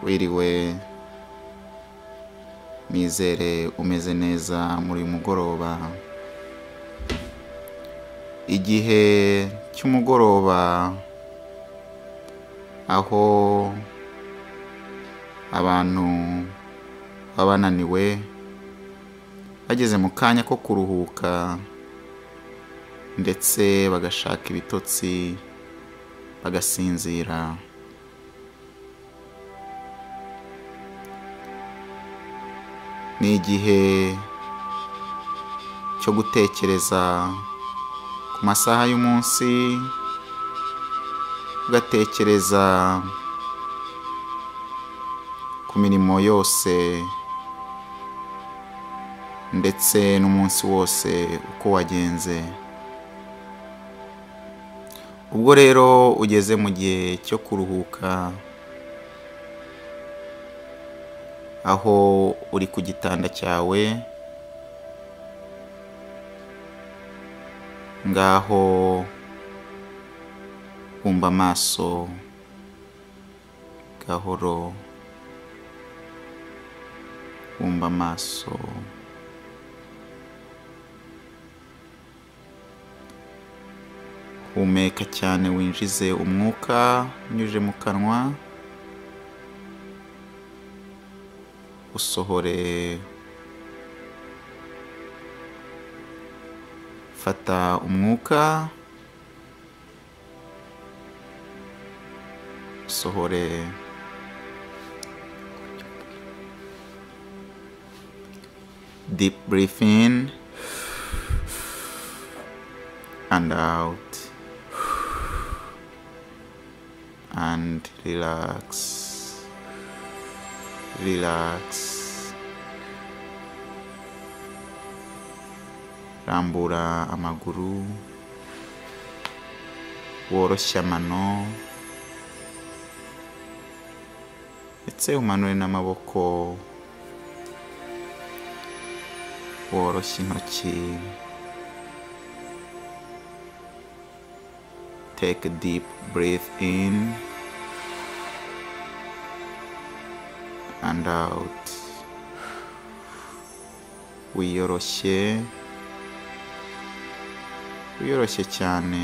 wiriwe nizere umeze neza muri uyu mugoroba igihe cy'umugoroba aho abantu baba bananiwe bageze mu kanya ko kuruhuka ndetse bagashaka ibitotsi bagasinzira ni igihe cyo gutekereza ku masaha y'umunsi ugatekereza ku mirimo yose ndetse n'umunsi wose uko wagenze ubwo rero ugeze mu gihe cyo kuruhuka aho uri ku gitanda cyawe ngaho bumba amaso gahoro bumba amaso humeka cyane winjize umwuka unyuje mu kanwa usohore fata umwuka usohore deep breath in and out and relax relax rambura amaguru woroshye amano ndetse umanure n'amaboko woroshye intoki take a deep breath in and out wiyoroshye wiyoroshye cyane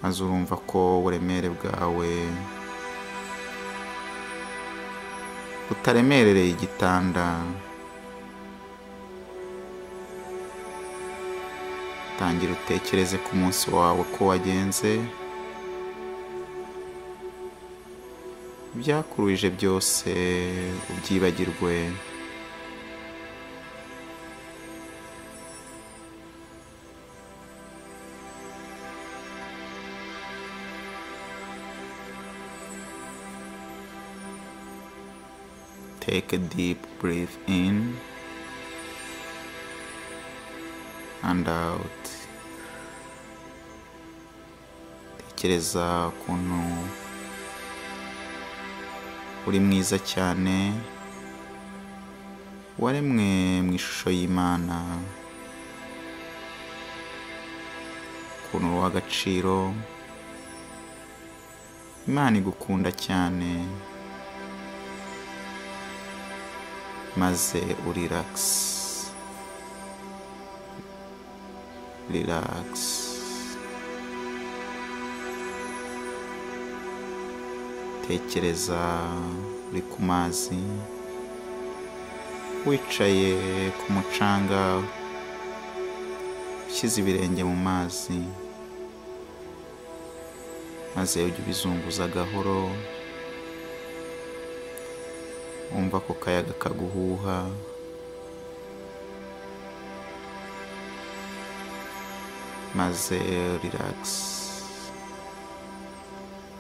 maze urumva ko uburemere bwawe butaremerereye igitanda tangira utekereze ku munsi wawe ko wagenze ibyakuruhije byose ubyibagirwe take a deep breath in and out tekereza ukuntu uri mwiza cyane waremwe mu ishusho y'imana ukuntu uri uw'agaciro imana igukunda cyane maze uriragisi riragisi tekereza uri ku mazi wicaye ku mucanga ushyize ibirenge mu mazi maze ujya ubizunguza gahoro wumva ko kayaga kaguhuha maze riragisi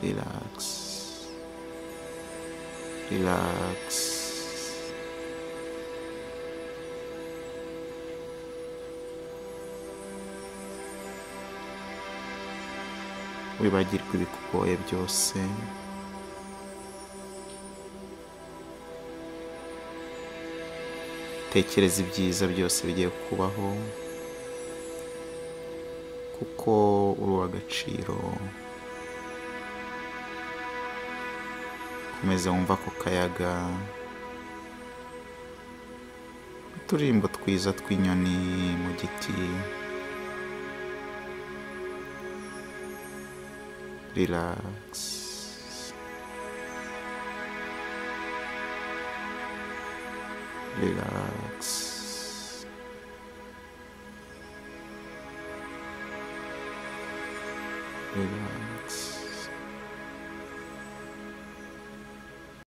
riragisi relax. Wibagirwe ibikugoye byose. Tekereza ibyiza byose bigiye kubaho kuko uri uw'agaciro komeza wumva ako kayaga uturimbo twiza tw'inyoni mu giti riragisi riragisi riragisi